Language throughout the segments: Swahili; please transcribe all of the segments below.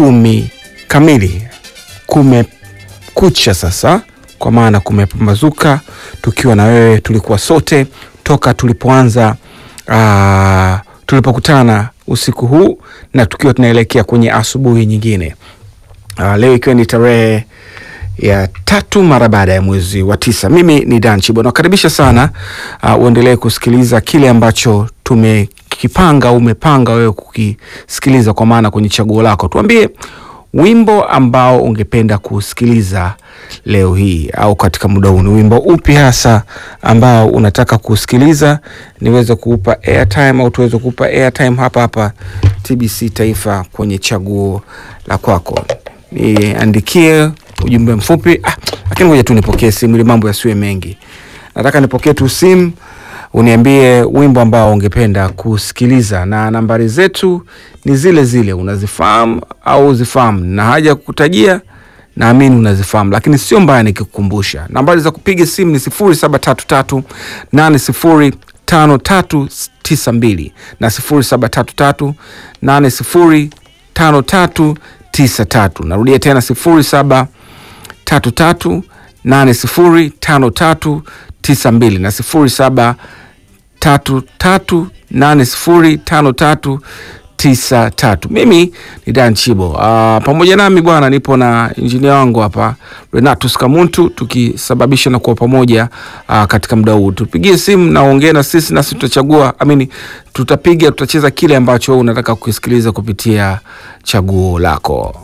kumi kamili kumekucha sasa, kwa maana kumepambazuka, tukiwa na wewe, tulikuwa sote toka tulipoanza ah, tulipokutana usiku huu na tukiwa tunaelekea kwenye asubuhi nyingine. Ah, leo ikiwa ni tarehe ya tatu mara baada ya mwezi wa tisa. Mimi ni Dan Chibo, nakaribisha sana uh, uendelee kusikiliza kile ambacho tumekipanga au umepanga wewe kukisikiliza, kwa maana kwenye chaguo lako. Tuambie wimbo ambao ungependa kusikiliza leo hii au katika muda huu, ni wimbo upi hasa ambao unataka kusikiliza, niweze kuupa airtime au tuweze kuupa airtime hapa hapa TBC Taifa kwenye chaguo la kwako. Niandikie ujumbe mfupi ah, lakini ngoja tu nipokee simu ili mambo yasiwe mengi. Nataka nipokee tu simu uniambie wimbo ambao ungependa kusikiliza, na nambari zetu ni zile zile, unazifahamu au uzifahamu, na haja kukutajia, naamini unazifahamu, lakini sio mbaya nikikukumbusha. Nambari za kupiga simu ni sifuri saba tatu tatu nane sifuri tano tatu tisa mbili na sifuri saba tatu tatu nane sifuri tano tatu tisa tatu. Narudia tena sifuri saba tatu tatu nane sifuri tano tatu tisa mbili na sifuri saba tatu tatu nane sifuri tano tatu tisa tatu. Mimi ni Dan Chibo. Uh, pamoja nami bwana, nipo na injinia wangu hapa Renatus Kamuntu, tukisababisha na kuwa pamoja uh, katika muda huu. Tupigie simu na uongee na sisi, nasi tutachagua amini, tutapiga tutacheza kile ambacho unataka kukisikiliza kupitia chaguo lako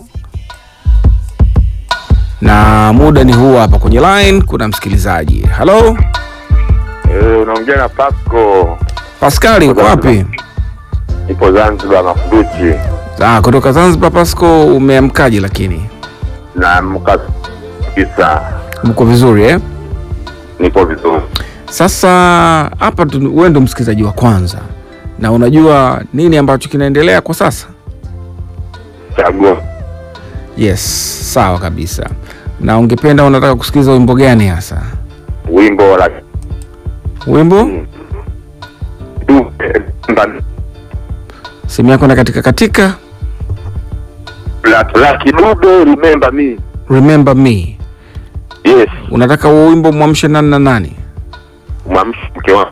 na muda ni huu hapa kwenye line. Kuna msikilizaji. Halo Eh, unaongea na Pasco. Paskali, uko wapi? Nipo Zanzibar Makunduchi Ah, kutoka Zanzibar. Pasco, umeamkaje? Lakini na mka kabisa, mko vizuri eh? nipo vizuri. Sasa hapa tu- wewe ndo msikilizaji wa kwanza, na unajua nini ambacho kinaendelea kwa sasa? Chaguo Yes, sawa kabisa. Na ungependa unataka kusikiliza wimbo gani hasa? wimbo la Wimbo du- mba- simu yako na katika katika, la la kidude remember me. remember me. Yes, Unataka huo wimbo mwamshe nani na nani? mwamshi mke wangu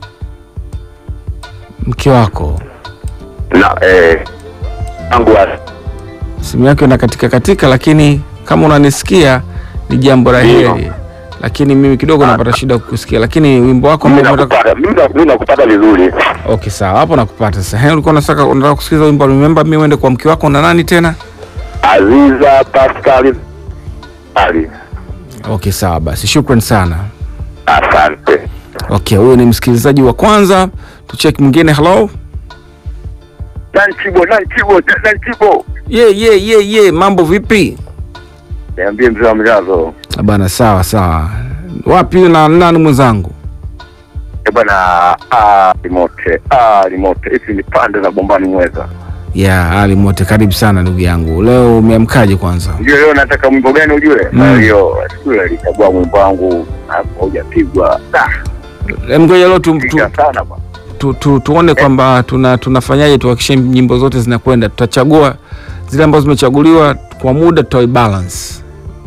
Mke wako. na eh wangu wa simu yako ina katika katika, lakini kama unanisikia ni jambo la Ndio. heri, lakini mimi kidogo Ah. napata shida kukusikia, lakini wimbo wako mimi ambao unataka nakupata mimi na- mimi nakupata vizuri. okay, sawa, hapo nakupata sasa. He, ulikuwa unataka unataka kusikiliza wimbo remember me, uende kwa mke wako na nani tena? Aziza Pascal Ali, Okay, sawa basi, shukran sana. asante. Okay, huyo ni msikilizaji wa kwanza. Tucheki mwingine. Hello, Nanchibo, Nanchibo, Nanchibo. ye ye ye ye, mambo vipi? Niambie mzee wa mjazo. Ah, Bana, sawa sawa. Wapi na nani mwenzangu? Eh bwana, ah, limote ah, limote hizi ni pande za bombani mweza. Ya Ali Mote, karibu sana ndugu yangu. Leo umeamkaje kwanza? Ndio leo nataka mwimbo gani ujue? Mm. Na hiyo siku ile alichagua mwimbo wangu hapo hujapigwa. Ah, Em, Ngoja leo tu, tu, piga sana bwana. tu, tu, tuone kwamba tuna tunafanyaje tuhakikishe nyimbo zote zinakwenda. Tutachagua zile ambazo zimechaguliwa kwa muda, tutaibalance.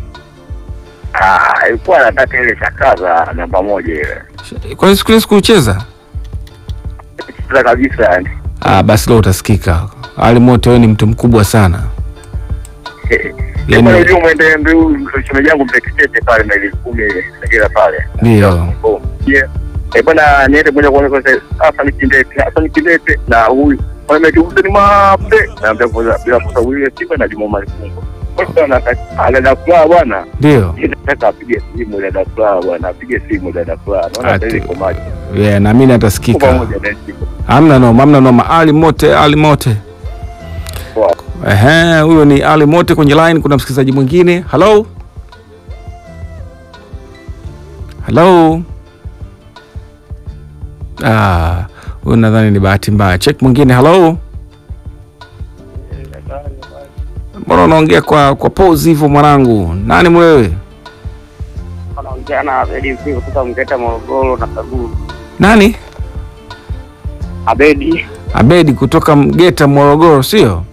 Ah, ilikuwa nataka ile shakaza namba moja ile. Kwa hiyo siku ile sikucheza. Sasa kabisa yani. Ah, basi leo utasikika. Ali Mote, wewe ni mtu mkubwa sana. Yaani Yaani- unajua mwende mbiu shemeji yangu mtekitete pale na ile kumi ile kila pale. Ndio. Oh, yeah. Eh bwana niende moja kwa moja sasa hapa ni kindete, hapa ni kindete na huyu. Kwa hiyo ni mape. Na mbele kwa bila kwa sababu ile siku na Juma Malifungo. Kwa hiyo anataka anaenda kulala bwana. Ndio. Nataka apige simu dada Furaha bwana, apige simu dada Furaha. Naona Ati- sasa iko maji. Yeah, naamini Kwa atasikika. pamoja na siku. Hamna noma, hamna noma. Ali Mote, Ali Mote. Poa. Ehe, huyo ni Ali Mote kwenye line. Kuna msikilizaji mwingine. Hello, hello. Ah, huyo nadhani ni bahati mbaya. Check mwingine. Hello, mbona unaongea kwa kwa pause hivyo mwanangu? Nani mwewe? wanaongea na Abedi Msingo kutoka Mgeta Morogoro na Kaguru. Nani? Abedi Abedi kutoka Mgeta, Morogoro, sio?